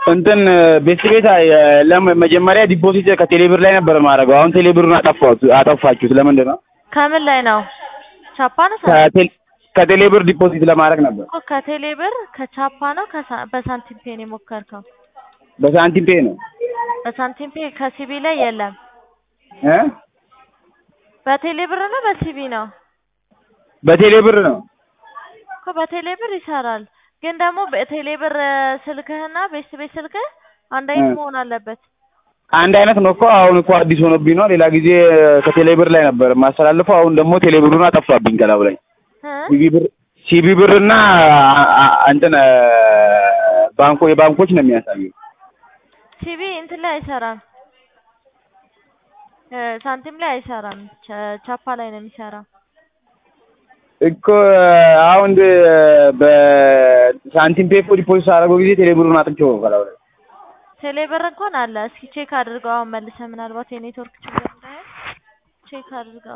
እንትን ቤት ቤት መጀመሪያ ዲፖዚት ከቴሌብር ላይ ነበር የማደርገው። አሁን ቴሌብሩን አጠፋሁት አጠፋችሁት። ለምንድን ነው? ከምን ላይ ነው? ቻፓ ነው ሳንቲም? ከቴል- ከቴሌብር ዲፖዚት ለማድረግ ነበር። እኮ ከቴሌ ብር ከቻፓ ነው ከሳ- በሳንቲም ፔ ነው የሞከርከው? በሳንቲም ፔ ነው በሳንቲም ፔ ከሲቢ ላይ የለም። እ በቴሌ ብር ነው በሲቢ ነው? በቴሌብር ነው። እኮ በቴሌ ብር ይሰራል፣ ግን ደግሞ በቴሌ ብር ስልክህና ቤት ቤት ስልክህ አንድ አይነት እ መሆን አለበት። አንድ አይነት ነው እኮ። አሁን እኮ አዲስ ሆኖብኝ ነው። ሌላ ጊዜ ከቴሌብር ላይ ነበር የማስተላልፈው። አሁን ደግሞ ቴሌብሩን አጠፋብኝ ከላዩ ላይ እ ሲቢ ብር ሲቢ ብር እና አ- እንትን ባንኮ የባንኮች ነው የሚያሳየው። ሲቢ እንትን ላይ አይሰራም፣ እ ሳንቲም ላይ አይሰራም። ቻ- ቻፓ ላይ ነው የሚሰራው። እኮ አሁን በሳንቲም ፔ እኮ ዲፖዚት አደረገው ጊዜ ቴሌብሩን አጥቼው ነው ከላዩ ላይ ቴሌ ብር እንኳን አለ። እስኪ ቼክ አድርገው አሁን መልሰህ፣ ምናልባት የኔትወርክ ችግር እንዳይሆን ቼክ አድርገው።